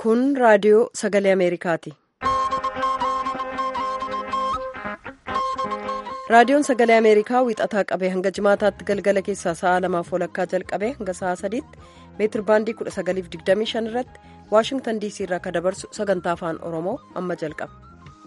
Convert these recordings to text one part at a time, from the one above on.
Kun raadiyoo sagalee Ameerikaati. Raadiyoon sagalee Ameerikaa wiixataa qabee hanga jimaataatti galgala keessaa sa'a lamaaf walakkaa jalqabee hanga sa'a sadiitti meetir baandii 1925 irratti Waashingtan DC irraa kan dabarsu sagantaa afaan Oromoo amma jalqaba.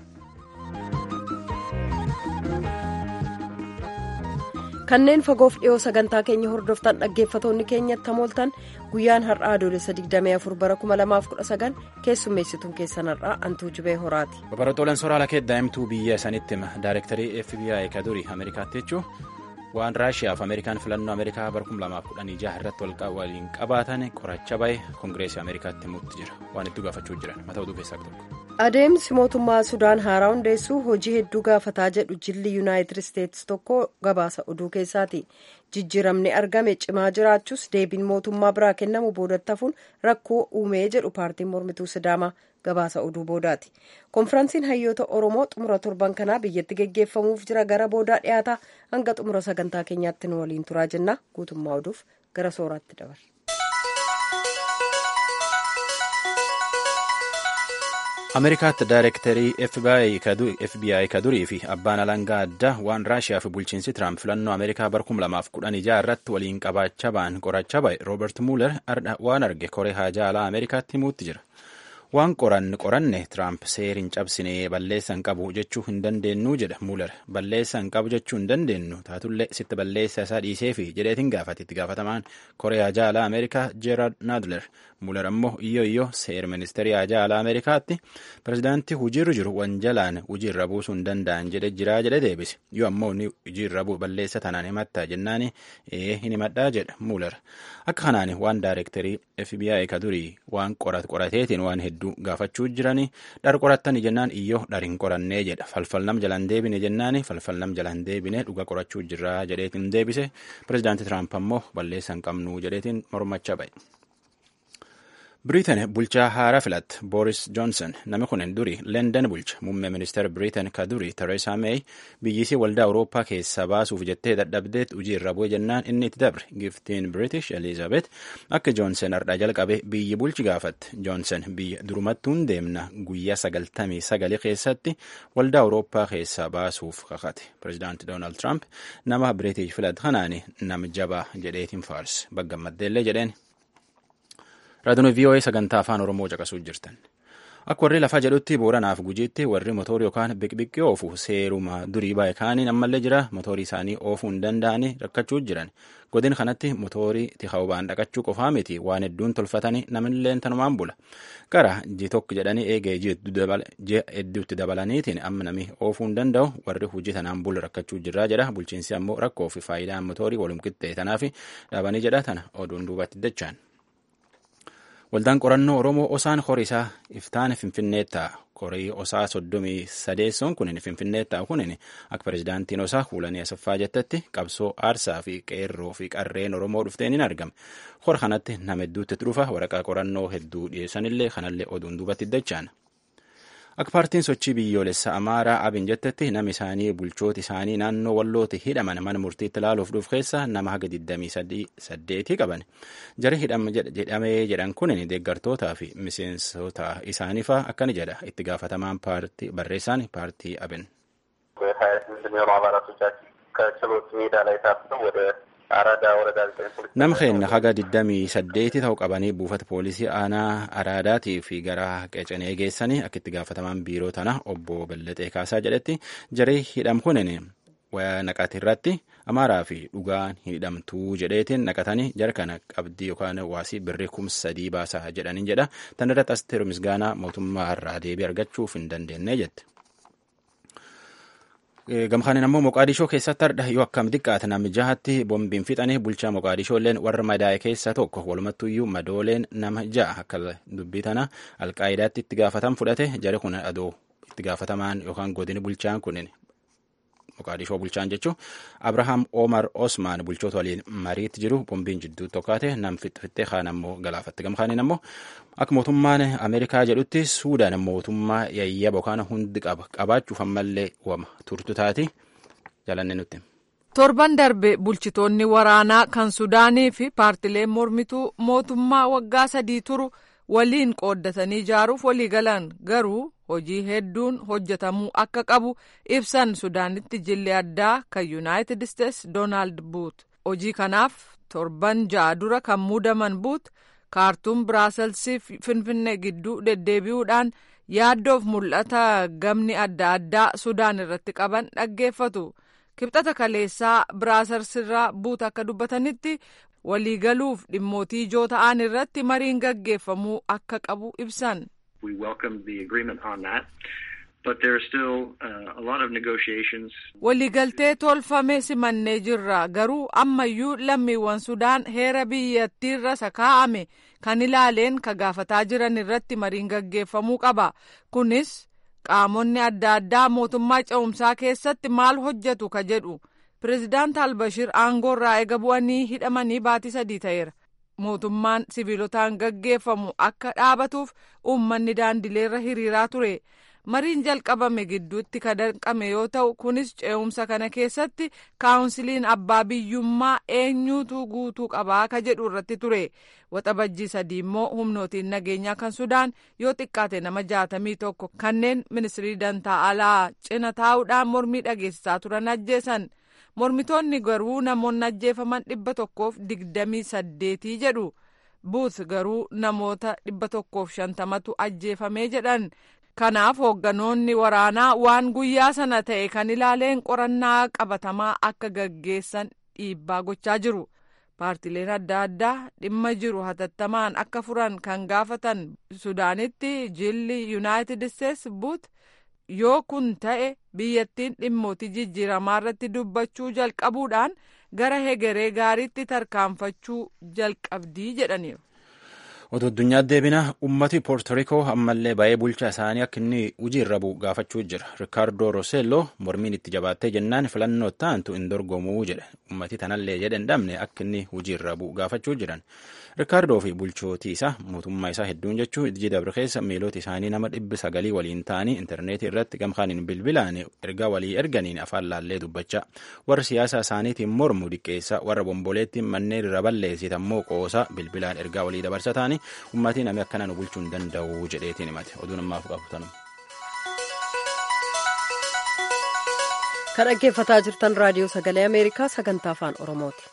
kanneen fagoof dhiyoo sagantaa keenya hordoftan dhaggeeffatoonni keenyatti hamooltan guyyaan har'aa adoolessa 24 bara 2019 keessummeessituun keessan har'aa antuu jibee horaati. Babarootooleen sooraalaa kee daa'imtuu biyya sanitti hima daayirektarii FBI ka durii ameerikaatti jechuun waan raashiyaaf ameerikaan filannoo ameerikaa bara 2016 irratti waliin qabaatan qoracha bahe koongireesii ameerikaatti himuutti jira waan itti gaafachuu jiran mata oduu keessaa tokko. adeemsi mootummaa sudaan haaraa hundeessuu hojii hedduu gaafataa jedhu jilli yuunaayitid isteetsi tokko gabaasa oduu keessaati jijjiiramni argame cimaa jiraachuus deebiin mootummaa biraa kennamu boodatti hafuun rakkoo uumee jedhu paartiin mormituu sidaamaa gabaasa oduu boodaati konfiraansiin hayyoota oromoo xumura torban kanaa biyyatti geggeeffamuuf jira gara boodaa dhiyaataa hanga xumura sagantaa keenyaatti nu waliin turaa jenna guutummaa oduuf gara sooraatti dabarra. ameerikaatti daayirektarii fbi ka durii fi abbaan alangaa addaa waan raashiyaa fi bulchiinsi tiraamp filannoo ameerikaa bara 2016 irratti waliin qabaachaa ba'an qorachaa ba'e roobert muuler waan arge koree haajaa alaa ameerikaatti himuutti jira waan qoranne qoranne tiraamp seeriin cabsinee balleessa hin qabu jechuu hin dandeenyu jedha muuler balleessa hin qabu jechuu hin dandeenyu taatullee sitti balleessa isaa dhiisee fi jedheetiin gaafate itti gaafatamaan koree haajaa alaa ameerikaa jeeraald naadler muuler ammoo iyyoo iyyoo seer ministeerii haajaa alaa ameerikaatti pirezidaantii hujiirra jiru wanjalaan hujiirra buusuu hin danda'an jedhe jiraa jedhe deebise yoo ammoo ni hujiirra bu'u balleessa tanaan himattaa jennaani ee hin himadhaa jedha muuler akka kanaan waan daayirektarii fbi ka durii waan qorateetiin waan hedduu gaafachuu jiranii dhar qorattani jennaan iyyoo dhar hin qorannee jedha falfal nam jalaan deebine jennaani falfal nam jalaan deebine dhuga qorachuu jirraa jedheetiin deebise pirezidaantii tiraamp ammoo balleessa hin qabnu jedheetiin mormachaa ba'e. biriitan bulchaa haaraa filatte booris joonson namni kun duri leendan bulcha muummee ministeera biriitan ka duri tereesaa meey biyyisii waldaa awurooppaa keessaa baasuuf jettee dadhabdeet hojii irra bu'e jennaan inni itti dabre giftiin biriitish eliizabet akka joonson ardhaa jalqabe biyyi bulchi gaafatte joonson biyya durumattuun deemna guyyaa sagaltamii sagalii keessatti waldaa awurooppaa keessaa baasuuf kakate pirezidaanti doonaald tiraamp nama biriitish filatte kanaani nama jabaa jedheetiin faarse baggammaddeellee jedheen. raadiyoon vii'oo'ee sagantaa afaan oromoo caqasuu jirtan akka warri lafaa jedhutti booranaaf gujiitti warri motorii yookaan biqbiqqii oofu seeruma durii baay'ee kaaniin ammallee jira motorii isaanii oofuu hin danda'anii rakkachuu jiran godin kanatti motorii tikaawubaan dhaqachuu qofaa miti waan hedduun tolfatanii namillee tanumaan bula gara ji tokko jedhanii eegee ji'a hedduutti dabalaniitiin amma nami oofuu hin danda'u warri hojii tanaan bula rakkachuu jirraa jedha bulchiinsi ammoo rakkoo fi faayidaan motorii walum qixxee tanaaf dhaabanii jedha tana oduun duubatti dachaan. waldaan qorannoo oromoo osaan horii isaa iftaan finfinneetta korii osaa soddomii sadeessoon kunin finfinneetta kunin akka pirezidaantiin osaa kuulanii asaffaa jettetti qabsoo aarsaa fi qeerroo fi qarreen oromoo dhufteen hin argame hora kanatti nama hedduutti dhufa waraqaa qorannoo hedduu dhiyeessanillee kanallee oduun duubatti dachaan. akka paartiin sochii biyyoolessa amaaraa abin jettetti nama isaanii bulchooti isaanii naannoo wallooti hidhaman mana murtiitti ilaaluuf dhuuf keessa nama haga 28 qaban jari hidhamee jedhan kun deeggartootaa fi miseensota isaaniifaa akkani jedha itti gaafatamaan paartii barreessaan paartii abin. nama keenya haga 28 ta'u qabanii buufata poolisii aanaa araadaatii fi gara qecenee geessanii akka itti gaafatamaan biiroo tana obbo Belletee Kaasaa jedhetti jaree hidham kunin naqate irratti amaaraa fi dhugaan hin hidhamtuu jedheetiin naqatanii jara kana qabdii yookaan waasii birrii kumsa sadii baasaa jedhanii jedha tan irratti asteeru misgaanaa mootummaa irraa deebii argachuuf hin dandeenye jette. gamkaanin ammoo moqaadishoo keessatti hardha yoo akkam xiqqaate namni jahatti boombiin fixanii bulchaa moqaadishoolleen warra madaa'e keessa tokko walumattuyyuu madooleen nama ja'a akka dubbii tana alqaayidaatti itti gaafatan fudhate jari kun adoo itti gaafatamaan yookaan godini bulchaan kunin moqaadishoo bulchaan jechuun abrahaam omar osmaan bulchoota waliin mariitti jiru boombiin jidduu tokkaate nam fixxee kaan ammoo galaafatte gamkaanin ammoo akka mootummaan ameerikaa jedhutti suudaan mootummaa yayyaba yookaan hundi qaba qabaachuuf ammallee wama turtu taati jalanne nutti. torban darbe bulchitoonni waraanaa kan sudaanii fi paartileen mormituu mootummaa waggaa sadii turu waliin qooddatanii ijaaruuf walii galan garuu hojii hedduun hojjetamuu akka qabu ibsan sudaanitti jilli addaa kan yuunaayitid isteets doonaald buut hojii kanaaf torban ja'a dura kan muudaman buut kaartuum biraaselsiif finfinnee gidduu deddeebi'uudhaan yaaddoof mul'ata gamni adda addaa sudaan irratti qaban dhaggeeffatu kibxata kaleessaa biraaselsirraa buut akka dubbatanitti waliigaluuf dhimmootii ijoo ta'an irratti mariin gaggeeffamuu akka qabu ibsan. We welcome the agreement on that, but there are still uh, a lot of negotiations. Waliigaltee tolfame simannee jirra garuu ammayyuu lammiiwwan Sudaan heera biyyattiirra sakaa'ame kan ilaaleen ka gaafataa jiran irratti mariin gaggeeffamuu qaba. Kunis qaamonni adda addaa mootummaa ce'umsaa keessatti maal hojjetu ka jedhu. Pireezidaant Albashir aangoorraa eega bu'anii hidhamanii baatii sadii ta'eera. Mootummaan sibiilotaan gaggeeffamu akka dhaabatuuf uummanni daandileerra hiriiraa ture. Mariin jalqabame gidduutti ka danqame yoo ta'u kunis ce'umsa kana keessatti kaawunsiliin abbaa biyyummaa eenyuutu guutuu qabaa ka jedhu irratti ture. Waxabajjii sadii immoo humnootiin nageenyaa kan Sudaan yoo xiqqaate nama jaatamii tokko kanneen ministirii dantaa alaa cina taa'uudhaan mormii dhageessisaa turan ajjeesan. mormitoonni garuu namoonni ajjeefaman dhibba tokkoof digdamii saddeetii jedhu buut garuu namoota dhibba tokkoof shantamatu ajjeefamee jedhan kanaaf hoogganoonni waraanaa waan guyyaa sana ta'e kan ilaaleen qorannaa qabatamaa akka gaggeessan dhiibbaa gochaa jiru paartileen adda addaa dhimma jiru hatattamaan akka furan kan gaafatan sudaanitti jilli yuunaayitid isteets buut yoo kun ta'e biyyattiin dhimmootii jijjiiramaa irratti dubbachuu jalqabuudhaan gara hegeree gaariitti tarkaanfachuu jalqabdii jedhaniiru. Otoo addunyaa deebina ummati poortorikoo ammallee baay'ee bulchaa isaanii akka inni hojii irra bu'u gaafachuu jira. Rikaardoo Roseelloo mormiin itti jabaattee jennaan filannoo taantu hin dorgomuu jedhe. Ummati tanallee jedhe hin dhabne akka inni hojii irra bu'u gaafachuu jiran. Rikaardoo fi bulchootii isaa mootummaa isaa hedduun jechuun ijji dabre keessa miilota isaanii nama dhibbi sagalii waliin ta'anii intarneetii irratti gamkaaniin bilbilaan ergaa walii erganiin afaan laallee dubbachaa warra siyaasa isaaniitiin mormu diqqeessa warra bomboleettiin manneen irra balleessitan immoo qoosaa bilbilaan ergaa walii dabarsa ta'anii uummatii namni akkanaan bulchuu hin danda'u jedheetiin himate oduun ammaaf qabatanu. kan dhaggeeffataa jirtan raadiyoo sagalee ameerikaa sagantaa afaan oromooti.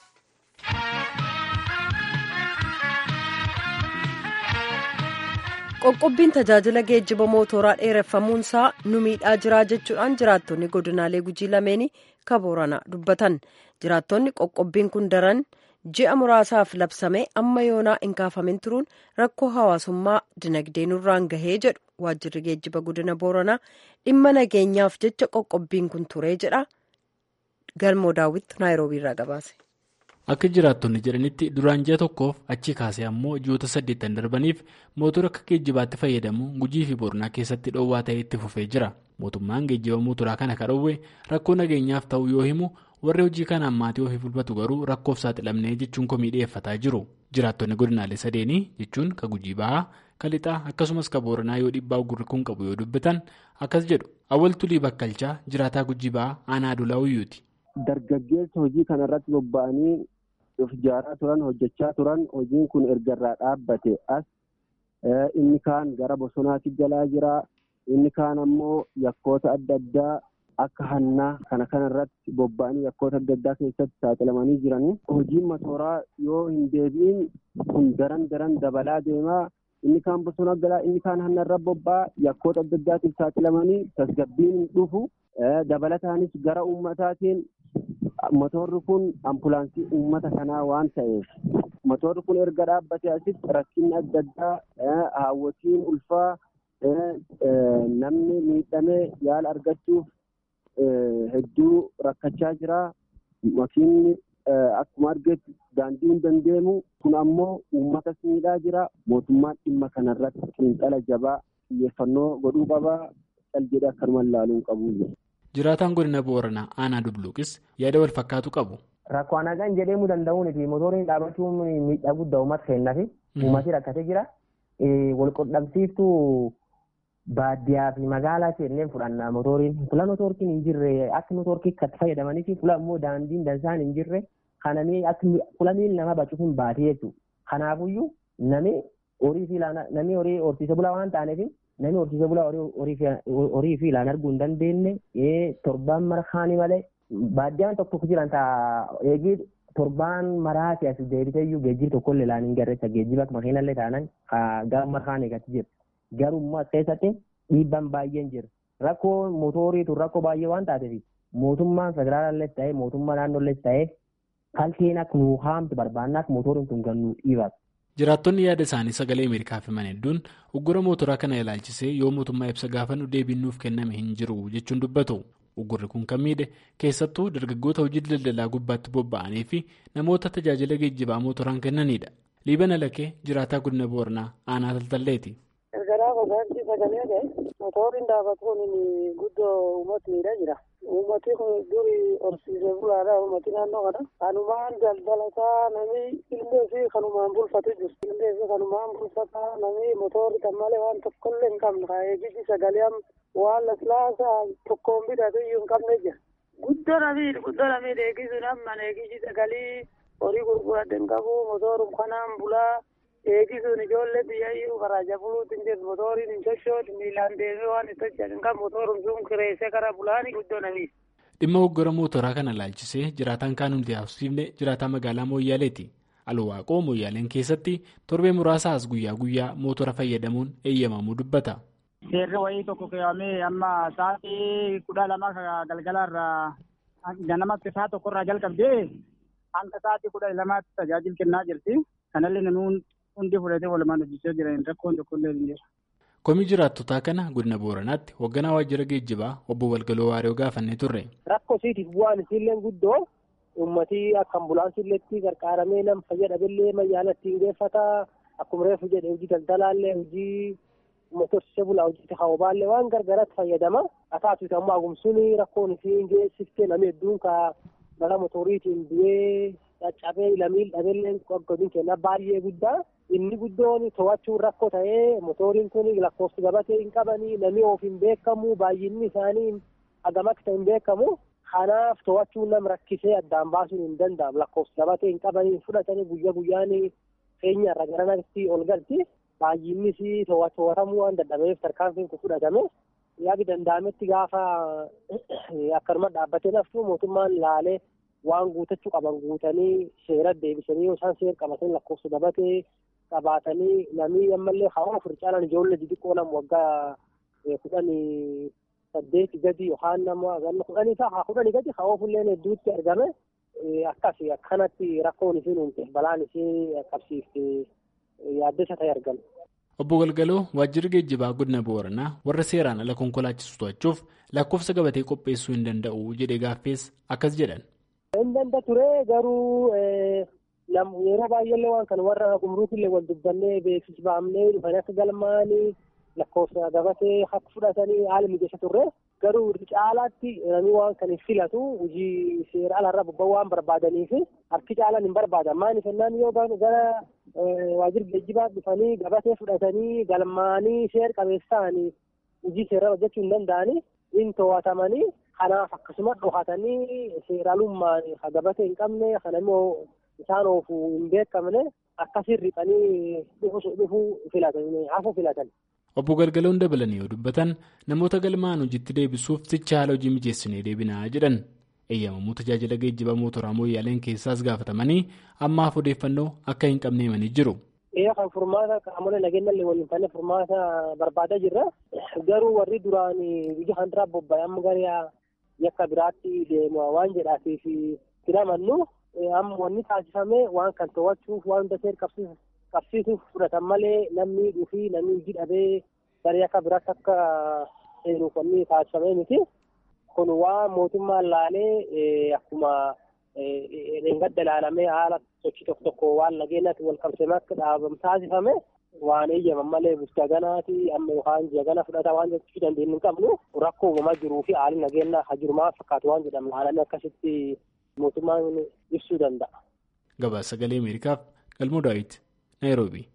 qoqqobbiin tajaajila geejjiba mootoraa dheereffamuunsaa nu miidhaa jiraa jechuudhaan jiraattonni godinaalee gujii lameenii kabooranaa dubbatan jiraattonni qoqqobbiin kun daran ji'a muraasaaf labsame amma yoonaa hin kaafamin turuun rakkoo hawaasummaa dinagdee nurraan gahee jedhu waajjirri geejjiba godina booranaa dhimma nageenyaaf jecha qoqqobbiin kun turee jedha galmoo daawwitti naayiroobiirraa gabaase. Akka jiraattonni jedhanitti duraan ji'a tokkoof achi kaasee ammoo ji'oota saddeettan darbaniif mootora akka geejjibaatti fayyadamu gujii fi boronaa keessatti dhoowwaa ta'ee itti fufee jira. Mootummaan geejjiba mootoraa kana ka dhoowwe rakkoo nageenyaaf ta'uu yoo himu warri hojii kanaan maatii ofii bulbatu garuu rakkoof saaxilamnee jechuun komii dhiyeeffataa jiru. Jiraattonni godinaalee sadeenii jechuun ka gujii bahaa, ka lixaa akkasumas ka booranaa yoo dhiibbaa gurri kun qabu yoo dubbatan akkas jedhu awwal tulii bakkalchaa jiraataa gujii bahaa aanaa adulaa uyyuuti. Dargaggeessa hojii kanarratti bobba'anii of ijaaraa turan hojjechaa turan hojiin kun erga irraa dhaabbate as inni kaan gara bosonaatti galaa jira inni kaan ammoo yakkoota adda addaa akka hannaa kana kanarratti bobba'anii yakkoota adda addaa keessatti saaxilamanii jiranii hojiin motooraa yoo hin deebi'in kun daran daran dabalaa deemaa inni kaan bosona galaa inni kaan hanna irra bobba'a yakkoota adda addaatiif saaxilamanii tasgabbiin hin dhufu dabalataanis gara uummataatiin motorri kun ambulaansii uummata kanaa waan ta'eef motorri kun erga dhaabbate asitti rakkinni adda addaa haawwatiin ulfaa namni miidhamee yaala argachuuf hedduu rakkachaa jira makiinni akkuma argetti daandii hin dandeemu kun ammoo uummatas miidhaa jira mootummaan dhimma kanarratti xiinxala jabaa xiyyeeffannoo godhuu qabaa cal jedhee akkanumaan ilaaluu hin qabu. Jiraataan godina Booranaa aanaa Dubluuqis yaada wal fakkaatu qabu. Rakkoo nagaan jedhamuu danda'uun fi motoriin dhaabachuun miidhaa guddaa uummata kennaa fi uummati rakkatee jira. Wal qunnamsiiftuu baadiyyaa fi magaalaa seenneen fudhanna motoriin. Fula motorkiin hin jirre akka motorkii itti fayyadamanii fi fula immoo daandiin dansaan hin jirre kananii fula miilli nama bacuuf hin baatee jechuudha. Kanaafuyyuu nami horii fi ilaan namni horii horsiise bulaa waan taaneef namni horsiise bulaa horii fi ilaan arguu hin dandeenye torbaan marhaanii malee baaddiyaan tokko tokko jiran taa eegii torbaan maraati as deebiteeyyuu geejjiba tokkollee ilaan hin garreessa geejjiba makiinallee taanan gara marhaanii gati jira garuu immoo as keessatti dhiibbaan baay'een jira rakkoo mootoriitu rakkoo baay'ee waan taateef mootummaan federaalallees ta'ee mootummaa naannollees ta'ee halkeen akka nuu haamtu barbaannaa akka mootoriin tun gannu dhiibatu. Jiraattonni yaada isaanii sagalee Ameerikaaf himan hedduun uggura mootoraa kana ilaalchisee yoo mootummaa ibsa gaafannu deebiin nuuf kenname hin jiru jechuun dubbatu. Uggurri kun kan miidhe keessattuu dargaggoota hojii daldalaa gubbaatti bobba'anii fi namoota tajaajila geejjibaa mootoraan kennanidha. Liibana Lakee jiraataa godina Booranaa aanaa Taltalleeti. Gargaraa gogaantii sagalee ta'e motoriin dhaabatuun guddoo uummatniidha jira. Uummati kun durii horsiisee bulaadha. Uummati naannoo kana. Kanumaan daldalataa namni illee fi kanumaan bulfatu jiru. Illee fi kanumaan bulfataa namni motorri kan malee waan tokkollee hin qabne. Eegisi sagalee waan laslaasaa tokkoon bitatu iyyuu hin qabne jira. Guddoo namii guddoo namii eegisuun amma eegisi sagalee horii gurguradde hin qabu. Motorum kanaan bulaa. eegisuun ijoollee biyyayyuu garaaja buluutiin jirtu motoriin hin sochootu miilaan deemee waan itti hojjetan kan motorum sun kireessee gara bulaanii guddoo namiif. Dhimma hoggora mootoraa kana ilaalchisee jiraataan kaan hundi haasofsiifne jiraataa magaalaa Mooyyaaleeti. Alwaaqoo Mooyyaaleen keessatti torbee muraasaas guyyaa guyyaa mootora fayyadamuun eeyyamamuu dubbata. Seerri wayii tokko keewwamee amma sa'aatii kudha lama galgalaarraa ganamatti sa'a tokkorraa jalqabdee hanga sa'aatii kudha lamaatti tajaajila kennaa jirti. Kanallee namni hundi fudhatee walumaan hojjechaa jiran rakkoon tokkollee hin jiru. Komii jiraattotaa kana godina Booranaatti hoogganaa waajjira geejjibaa obbo Walgaloo Waariyoo gaafannee turre. Rakkoo isiitiif bu'aan isiillee guddoo uummatii akka ambulaansiilleetti gargaaramee nama fayyadamellee mayyaala ittiin geeffataa akkuma reefu jedhe hojii daldalaallee hojii motorsiisee bulaa hojii hawaasaallee waan gargaaratti fayyadama. Akaasuuti ammoo agumsuun rakkoon isiin geessiftee namni hedduun ka balaa motoriitiin du'ee caccabee lamiin dhabeelleen godin kenna baay'ee guddaa. inni guddoon to'achuun rakkoo ta'ee motoriin kun lakkoofsi gabatee hin qabanii namni of hin beekamu baay'inni isaanii hagam akka hin beekamu kanaaf to'achuun nam rakkisee addaan baasuun hin danda'amu lakkoofsi gabatee hin qabanii fudhatanii guyyaa guyyaan keenya irra garanatti ol galti baay'innis to'atamuu waan dadhabeef tarkaanfiin kun fudhatame yaadi danda'ametti gaafa akkanuma dhaabbatee naftu mootummaan laalee waan guutachuu qaban guutanii seera deebisanii yoo isaan seera qabatanii lakkoofsa gabatee qabaatanii namni ammallee haa ofir caalan ijoollee xixiqqoo nama waggaa kudhanii saddeeti gadi yookaan nama ganna kudhanii ta'a kudhanii gadi haa ofillee hedduutti argame akkas akkanatti rakkoon isiin uumte balaan isii qabsiifte yaaddessa ta'e argame. Obbo Galgaloo waajjirri geejjibaa godina Booranaa warra seeraan ala konkolaachisu to'achuuf lakkoofsa gabatee qopheessuu hin danda'u jedhee gaaffees akkas jedhan. Hin danda'a ture garuu yeroo baay'eellee waan kana warra gumruukillee wal dubbannee beeksisbaamnee dhufanii akka galmaanii lakkoofsa gabatee akka fudhatanii haala mijeessa turre garuu caalaatti namni waan kan hin filatu hojii seera alaarraa bobba'uu waan barbaadaniif harki caalaan hin barbaadan maaliif jennaan yoo gara waajjira geejjibaa dhufanii gabatee fudhatanii galmaanii seera qabeessa'anii hojii seeraa hojjechuu hin danda'anii hin to'atamanii kanaaf akkasuma dhohatanii seeraalummaan gabatee hin qabne kana immoo isaan oofuu hin beekamne akkasiin riphanii dhufuu filatan hafuu filatan. Obbo Galgaloon dabalanii yoo dubbatan namoota galmaan hojiitti deebisuuf sicha haala hojii mijeessinee deebinaa jedhan eeyyamamuu tajaajila geejjibaa mootoraa mooyyaaleen keessaas gaafatamanii ammaaf odeeffannoo akka hin qabne himanii jiru. Ee kan furmaata qaamolee nageenyallee waliin fannee furmaata barbaadaa jirra. Garuu warri duraan biyya handaraa bobba'e amma gara yakka biraatti deema waan jedhaatiif filamannu amma wanni taasifame waan kan to'achuuf waan hunda seera qabsiisuuf fudhatan malee namni dhufii namni hojii dhabee gara yakka biraatti akka seenuuf wanni taasifame miti. Kun waan mootummaan laalee akkuma dheengadda ilaalamee haala sochii tokko tokko waan nageenyaatti wal qabsiisee akka dhaabamu taasifame waan eeyyaman malee bulchaa ganaati amma yookaan ji'a gana fudhataa waan jechuu dandeenyu hin qabnu rakkoo uumamaa jiruu fi haalli nageenyaa hajirumaa fakkaatu waan jedhamu laalamee akkasitti mootummaan ibsuu danda'a. Gabaasa sagalee Ameerikaaf Galmoo Daawit Naayiroobii.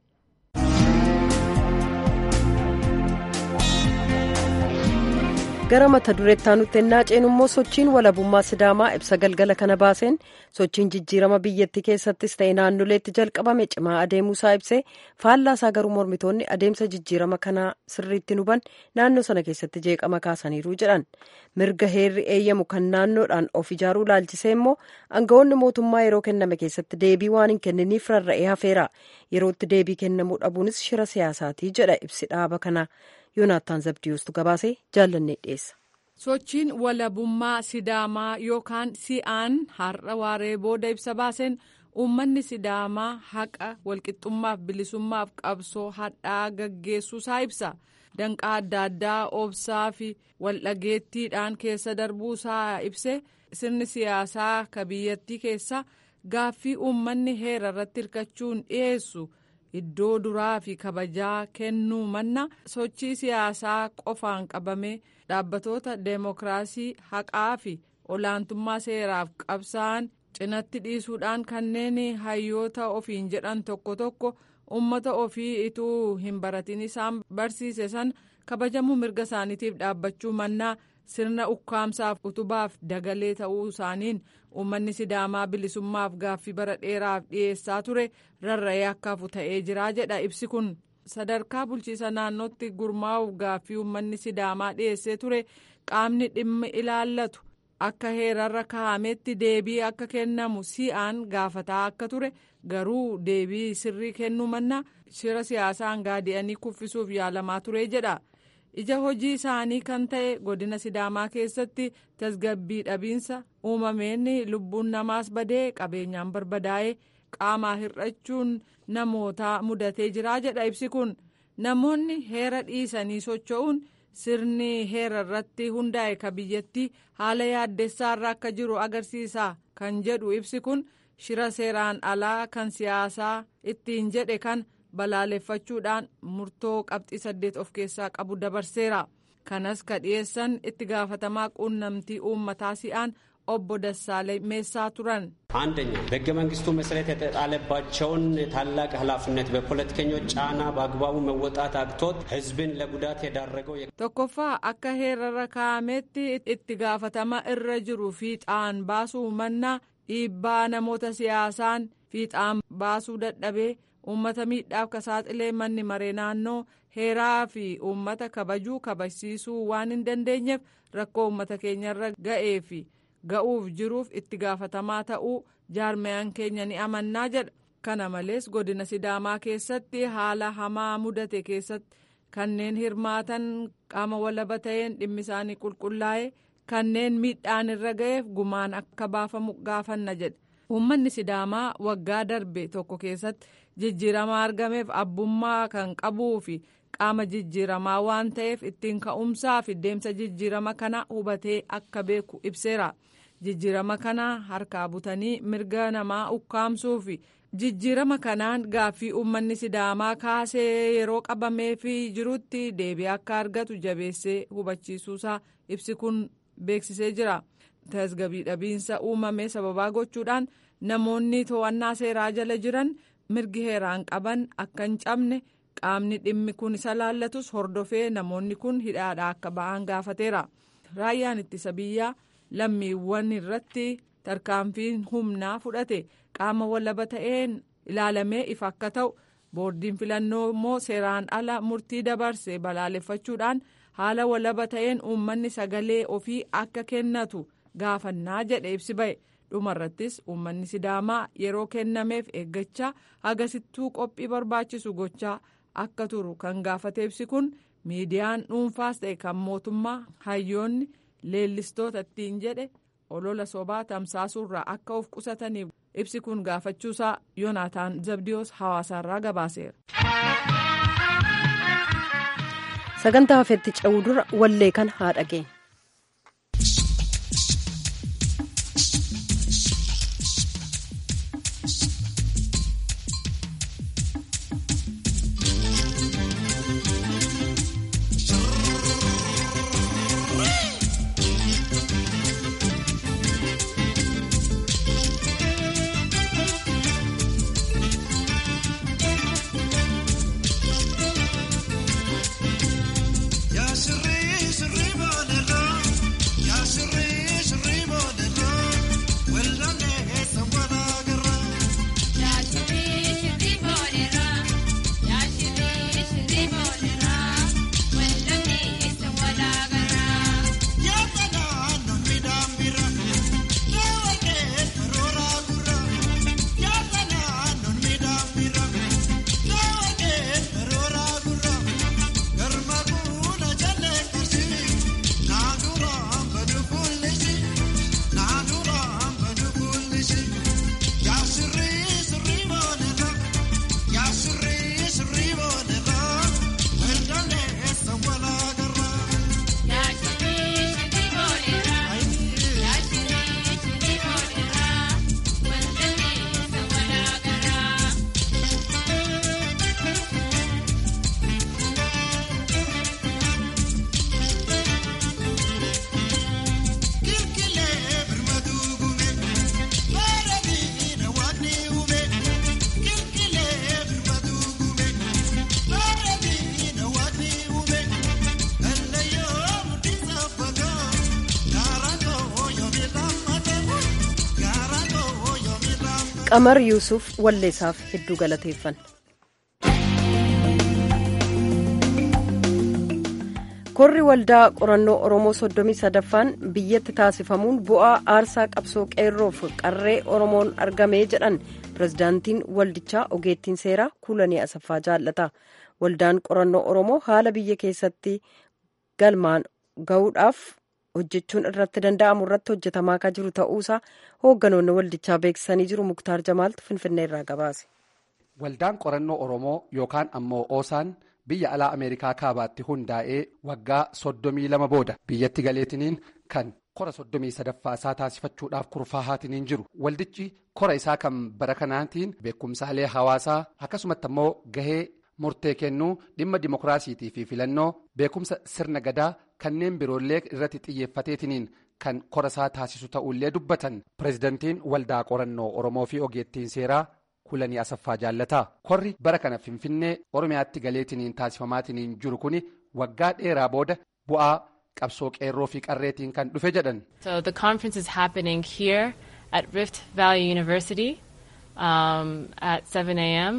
gara mata dureettaa nutti ennaa ceenu immoo sochiin walabummaa sidaamaa ibsa galgala kana baaseen sochiin jijjiirama biyyattii keessattis ta'e naannoleetti jalqabame cimaa adeemuusaa ibsee faallaasaa garuu mormitoonni adeemsa jijjiirama kanaa sirriitti nuban naannoo sana keessatti jeeqama kaasaniiru jedhan mirga heerri eeyyamu kan naannoodhaan of ijaaruu laalchisee immoo aangawoonni mootummaa yeroo kenname keessatti deebii waan hin kenniniif rarra'ee hafeera yerootti deebii kennamuu dhabuunis shira siyaasaatii jedha ibsi dhaaba kana. yoonaataan zabdiyuustu gabaasee jaallannee dhiyeessa. sochiin walabummaa sidaamaa yookaan si'aan har'a waaree booda ibsa baaseen uummanni sidaamaa haqa walqixxummaaf bilisummaaf qabsoo hadhaa gaggeessuusaa ibsa danqaa adda addaa obsaa fi waldhageettiidhaan keessa darbuusaa ibse sirni siyaasaa ka biyyattii keessa gaaffii uummanni heera irratti hirkachuun dhiyeessu. iddoo duraa fi kabajaa kennuu manna sochii siyaasaa qofaan qabame dhaabbatoota deemokiraasii haqaa fi olaantummaa seeraaf qabsa'an cinatti dhiisuudhaan kanneen hayyoota ofiin jedhan tokko tokko ummata ofii ituu hin baratin isaan barsiise san kabajamuu mirga isaaniitiif dhaabbachuu mannaa sirna ukkaamsaaf utubaaf dagalee ta'uu isaaniin uummanni sidaamaa bilisummaaf gaaffii bara dheeraaf dhiyeessaa ture rarra'ee akka hafu ta'ee jira jedha ibsi kun sadarkaa bulchiisa naannootti gurmaa'uuf gaaffii uummanni sidaamaa dhiyeessee ture qaamni dhimma ilaallatu akka heerarra kaa'ametti deebii akka kennamu si'aan gaafataa akka ture garuu deebii sirrii kennuu manna shira siyaasaan gaadi'anii kuffisuuf yaalamaa ture jedha. ija hojii isaanii kan ta'e godina sidaamaa keessatti tasgabbii dhabiinsa uumameen lubbuun namaas badee qabeenyaan barbadaa'ee qaamaa hir'achuun namootaa mudatee jira jedha ibsi kun namoonni heera dhiisanii socho'uun sirni heera irratti hundaa'e ka biyyattii haala yaaddessaarra akka jiru agarsiisa kan jedhu ibsi kun shira seeraan alaa kan siyaasaa ittiin jedhe kan. balaaleffachuudhaan murtoo qabxii saddeet of keessaa qabu dabarseera kanas ka dhiyeessan itti gaafatamaa quunnamtii uummataa si'aan obbo Dassaalay meessaa turan. አንደኛ በሕገ መንግስቱ መሰረት የተጣለባቸውን ታላቅ ኃላፊነት በፖለቲከኞች ጫና በአግባቡ መወጣት አቅቶት ህዝብን ለጉዳት የዳረገው tokkoffaa akka heerarra kaa'ametti itti gaafatama irra jiru fiixaan baasuu mannaa dhiibbaa namoota siyaasaan fiixaan baasuu dadhabee uummata miidhaaf ka saaxilee manni maree naannoo heeraa fi uummata kabajuu kabajsiisuu waan hin dandeenyeef rakkoo uummata keenyarra ga'ee fi ga'uuf jiruuf itti gaafatamaa ta'uu jaarmayaan keenya ni amannaa jedha kana malees godina sidaamaa keessatti haala hamaa mudate keessatti kanneen hirmaatan qaama walaba ta'een dhimmi isaanii qulqullaa'e kanneen miidhaan irra ga'eef gumaan akka baafamu gaafanna jedhe uummanni sidaamaa waggaa darbe tokko keessatti jijjiirama argameef abbummaa kan qabuu fi qaama jijjiiramaa waan ta'eef ittiin ka'umsaa fi deemsa jijjiirama kana hubatee akka beeku ibseera jijjiirama kana harkaa butanii mirga namaa ukkaamsuu fi jijjiirama kanaan gaaffii uummanni sidaamaa kaasee yeroo qabamee fi jirutti deebii akka argatu jabeessee hubachiisuusaa ibsi kun beeksisee jira tasgabii dhabiinsa uumame sababaa gochuudhaan namoonni to'annaa seeraa jala jiran. mirgi heeraan qaban akka hin cabne qaamni dhimmi kun isa laallatus hordofee namoonni kun hidhaadhaa akka ba'an gaafateera raayyaan ittisa biyyaa lammiiwwan irratti tarkaanfiin humnaa fudhate qaama walaba ta'een ilaalamee ifa akka ta'u boordiin filannoo immoo seeraan ala murtii dabarse balaaleffachuudhaan haala walaba ta'een uummanni sagalee ofii akka kennatu gaafannaa jedhe ibsi ba'e. dhumarrattis uummanni sidaamaa yeroo kennameef eeggachaa agasittuu qophii barbaachisu gochaa akka turu kan gaafate ibsi kun miidiyaan dhuunfaas ta'e kan mootummaa hayyoonni leellistoota ittiin jedhe olola sobaa tamsaasuurraa akka of qusataniif ibsi kun gaafachuusaa yoonaataan zabdiyoos hawaasaarraa gabaaseera. sagantaa hafeetti ce'uu dura wallee kan haa dhageenya. Ya sirri sirri baanirra. qamar yuusuf walleessaaf hedduu galateeffanna. korri waldaa qorannoo oromoo soddomii sadaffaan biyyatti taasifamuun bu'aa aarsaa qabsoo qeerroof qarree oromoon argamee jedhan pirezidaantiin waldichaa ogeettiin seeraa kuulanii asaffaa jaallata waldaan qorannoo oromoo haala biyya keessatti galmaan ga'uudhaaf hojjechuun irratti danda'amu irratti hojjetamaa akka jiru ta'uusaa hoogganoonni waldichaa beeksisanii jiru muktaar jamaaltu finfinnee irraa gabaase. waldaan qorannoo oromoo yookaan ammoo oosaan. biyya alaa ameerikaa kaabaatti hundaa'ee waggaa soddomii lama booda biyyatti galeetiniin kan kora soddomii sadaffaa isaa taasifachuudhaaf kurfaa'aatiniin jiru waldichi kora isaa kan bara kanaatiin beekumsaalee hawaasaa akkasumatti ammoo gahee murtee kennuu dhimma dimokiraasiitii fi filannoo beekumsa sirna gadaa kanneen biroollee irratti xiyyeeffateetiniin kan kora isaa taasisu ta'ullee dubbatan pireezidantiin waldaa qorannoo oromoo fi ogeettiin seeraa. kulanii asaffaa jaallataa korri bara kana finfinnee oromiyaatti galeetiniin taasifamaatiniin jiru kuni waggaa dheeraa booda bu'aa qabsoo qeerroo fi qarreetiin kan dhufe jedhan. so the conference is happening here at rift valley university um, at 7 a.m.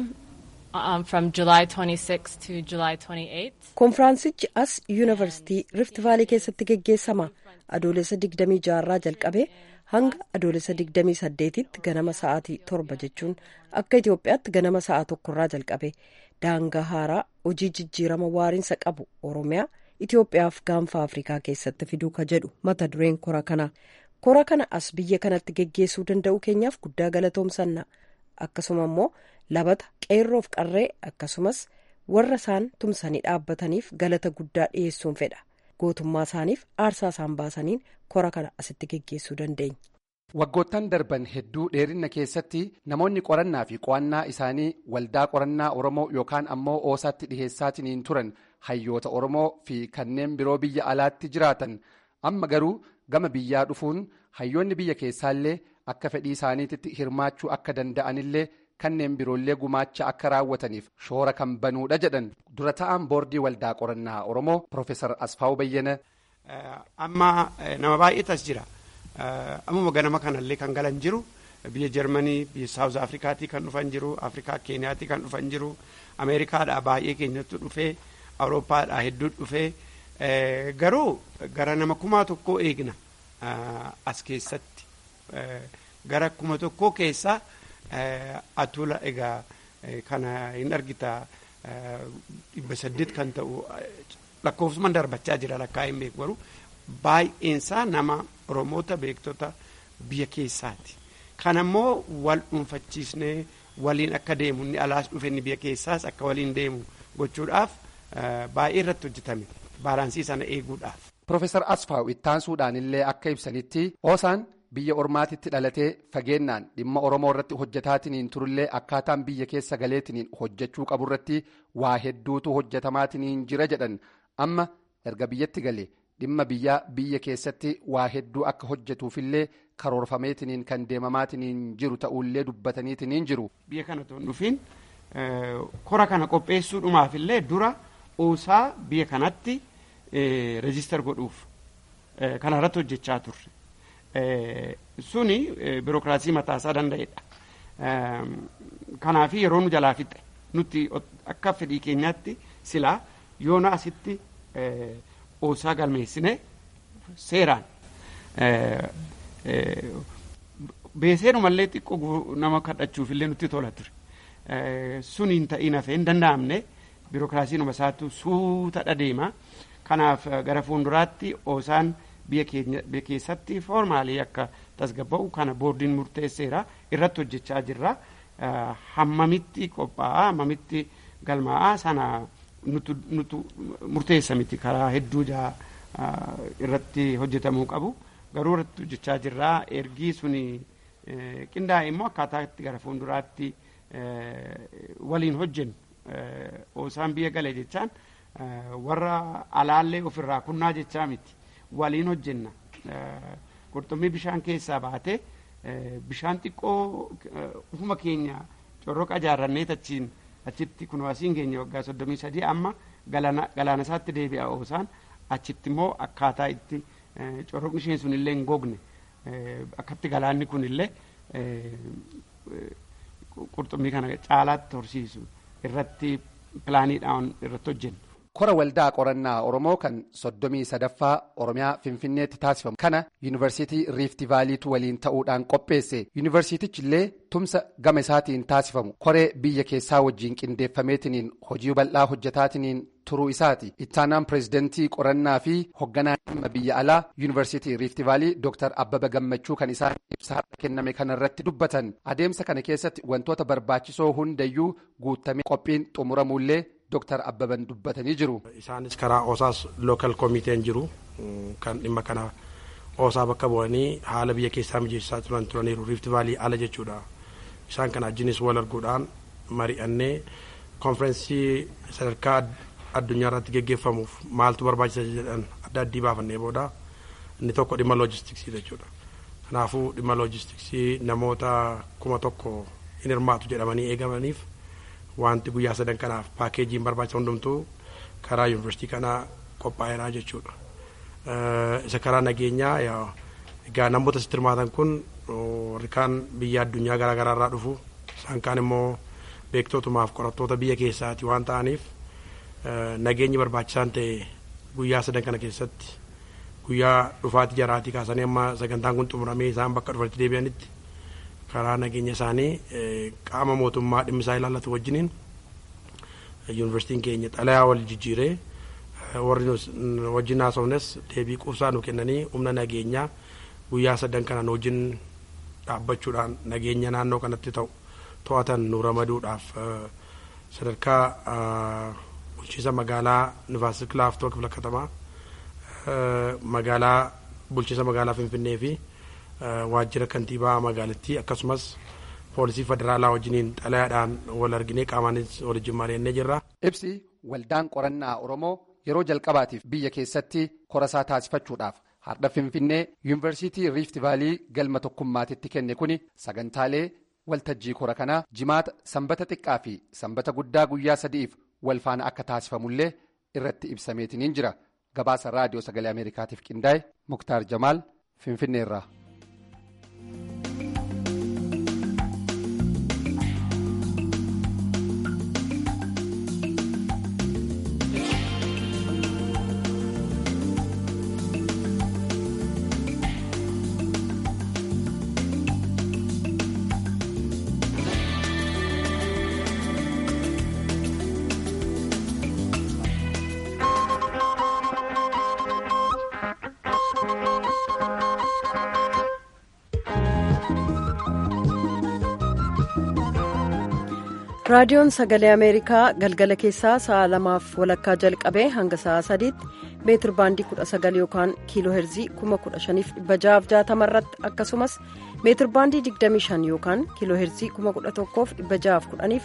Um, from july 26 to july 28. konfiraansichi as yuunivarsiitii rift vaalii keessatti geggeessama adoolessa 26 irraa jalqabee hanga adoolessa 28tti ganama sa'aatii torba jechuun akka Itoophiyaatti ganama sa'a tokkorraa jalqabe daangaa haaraa hojii jijjiirama waariinsa qabu oromiyaa Itoophiyaaf gaanfa Afrikaa keessatti fiduu ka jedhu mata dureen kora kana kora kana as biyya kanatti geggeessuu danda'u keenyaaf guddaa galatoomsanna akkasuma immoo labata qeerroof qarree akkasumas warra isaan tumsanii dhaabbataniif galata guddaa dhiyeessuun fedha. gootummaa isaaniif aarsaa isaan baasaniin kora kana asitti geggeessuu dandeenya. waggoottan darban hedduu dheerinna keessatti namoonni qorannaa fi qo'annaa isaanii waldaa qorannaa oromoo yookaan ammoo oosaatti dhiheessaatiniin turan hayyoota oromoo fi kanneen biroo biyya alaatti jiraatan amma garuu gama biyyaa dhufuun hayyoonni biyya keessaallee akka fedhii isaaniitti hirmaachuu akka danda'anillee kanneen biroollee gumaacha akka raawwataniif shoora kan banuudha jedhan dura ta'an boordii waldaa qorannaa oromoo Profeesar Asfaawu Bayyana. Amma nama baay'eetas jira. Ammuma ganama kanallee kan galan jiru biyya Jarmanii biyya Saawuz Afrikaatii kan dhufan jiru Afrikaa Keeniyaatii kan dhufan jiru Ameerikaadhaa baay'ee keenyatti dhufee Awurooppaadhaa hedduu dhufee garuu gara nama kumaa tokkoo eegna as keessatti gara kuma tokkoo keessaa. atula egaa kana hin argita dhibba saddeet kan ta'u lakkoofsumaan darbachaa jira lakkaa hin beeku garuu baay'eensaa nama oromoota beektota biyya keessaati. Kanammoo wal dhuunfachiisnee waliin akka deemu inni alaas dhufe inni biyya keessaas akka waliin deemu gochuudhaaf baay'ee irratti hojjetame baalaansii sana eeguudhaaf. Profeesar Asfaaw ittaansuudhaan illee akka ibsanitti oosaan biyya ormaatitti dhalatee fageennaan dhimma oromoo irratti hojjetaatiniin turullee akkaataan biyya keessa galeetiniin hojjechuu qaburratti waa hedduutu hojjetamaatiniin jira jedhan amma erga biyyatti galee dhimma biyyaa biyya keessatti waa hedduu akka hojjetuufillee karoorfameetiniin kan deemamaatiniin jiru ta'ullee dubbataniitiniin jiru. Biyya kana toon dhufiin kora kana qopheessuudhumaafillee dura oosaa biyya kanatti reejistar godhuuf kana irratti hojjechaa turre. suni birookiraasii mataasaa danda'edha. Kanaaf yeroo nu jalaa fixe nuti akka fedhii keenyaatti silaa yoona asitti oosaa galmeessine seeraan beeseenumallee xiqqoo nama kadhachuufillee nutti tola ture. Suniin ta'in hafee hin danda'amne birookiraasiinuma isaatu suuta dhadeema. Kanaaf gara fuulduraatti oosaan biyya keessatti foormaalii akka tasgabba'u kana boordiin murteesseera irratti hojjechaa jirra hammamitti qophaa'a hammamitti galmaa'aa sana nutu murteessa miti karaa hedduu irratti hojjetamuu qabu garuu irratti hojjechaa jirra ergii suni qindaa'e immoo akkaataa itti gara fuulduraatti waliin hojjennu oosaan biyya galee jechaan warra alaallee ofirraa kunnaa jechaa miti. waliin hojjenna qurxummii bishaan keessaa baate bishaan xiqqoo ufuma keenya corroqa ijaarrannee achiin achitti kun asiin keenya waggaa soddomii sadii amma galaana isaatti deebi'a oosaan achitti immoo akkaataa itti corroqni isheen sun illee hin gogne akkatti galaanni kun illee qurxummii kana caalaatti horsiisu irratti pilaaniidhaan irratti hojjennu. kora waldaa qorannaa oromoo kan soddomii sadaffaa oromiyaa finfinneetti taasifamu kana yuunivarsiitii riifti vaaliitu waliin ta'uudhaan qopheesse yuunivarsiitichi illee tumsa gama isaatiin taasifamu koree biyya keessaa wajjiin qindeeffameetiniin hojii bal'aa hojjetaatiniin turuu isaati ittaanaan pireezidantii qorannaa fi hogganaa dhimma biyya alaa yuunivarsiitii riifti vaalii dooktar abbaba gammachuu kan isaan ibsaa kenname kanarratti dubbatan adeemsa kana keessatti wantoota barbaachisoo hundayyuu guutamee qophiin xumuramuullee. Dooktar Abbaban dubbatanii jiru. Isaanis karaa OSAS lookal koomiteen jiru kan dhimma kana OSA bakka bu'anii haala biyya keessaa mijeessaa turan turaniiru riifti vaalii ala jechuudha. Isaan kana wajjinis wal arguudhaan mari'annee konferensii sadarkaa addunyaa irratti geggeeffamuuf maaltu barbaachisa jedhan adda addii baafannee booda inni tokko dhimma loojistiksii jechuudha. Kanaafuu dhimma loojistiksii namoota kuma tokko hin hirmaatu jedhamanii eegamaniif. wanti guyyaa sadan kanaaf paakeejiin barbaachisa hundumtuu karaa yuunivarsiitii kanaa qophaa'eeraa jechuudha. Isa karaa nageenyaa egaa namoota asitti hirmaatan kun warri kaan biyya addunyaa garaa garaa irraa dhufu isaan kaan immoo beektootumaaf qorattoota biyya keessaati waan ta'aniif nageenyi barbaachisaan ta'e guyyaa sadan kana keessatti guyyaa dhufaatii jaraatii kaasanii amma sagantaan kun xumuramee isaan bakka dhufanitti deebi'anitti karaa nageenya isaanii qaama mootummaa dhimmi isaa ilaallatu wajjiniin yuunivarsiitiin keenya xalayaa wal jijjiiree warri wajjin haasofnes deebii quubsaa nu kennanii humna nageenyaa guyyaa sadan kana wajjin dhaabbachuudhaan nageenya naannoo kanatti ta'u to'atan nu ramaduudhaaf sadarkaa bulchiinsa magaalaa nifaasik laaftoo kifla katamaa magaalaa bulchiinsa magaalaa finfinnee fi waajjira kantiibaa magaalattii akkasumas poolisii federaalaa wajjiniin xalayaadhaan wal arginee qaamaanis waliin mari'annee jirra. Ibsi waldaan qorannaa Oromoo yeroo jalqabaatiif biyya keessatti korasaa taasifachuudhaaf har'a Finfinnee yuunivarsiitii Riifti Vaalii galma tokkummaatitti kenne kuni sagantaalee waltajjii kora kanaa jimaata sanbata xiqqaa fi sanbata guddaa guyyaa sadiif wal faana akka taasifamullee irratti ibsameetiniin jira. Gabaasa raadiyoo sagalee Ameerikaatiif qindaa'e Muktaar Jamaal Finfinneerraa. raadiyoon sagalee ameerikaa galgala keessaa sa'a lamaaf walakkaa jalqabee hanga sa'a sadiitti meetir baandii 19 yookaan kiiloo heerzii 15660 irratti akkasumas meetir baandii 25 yookaan kiiloo heerzii 11610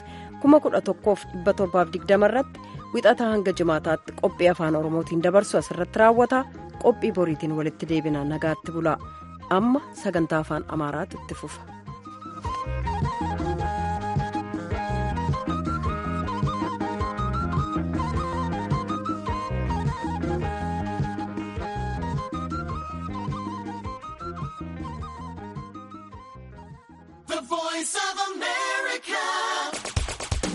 11720 irratti wixataa hanga jimaataatti qophii afaan oromootiin dabarsu asirratti raawwata qophii boriitiin walitti deebina nagaatti bula amma sagantaa afaan amaaraatu itti fufa. voice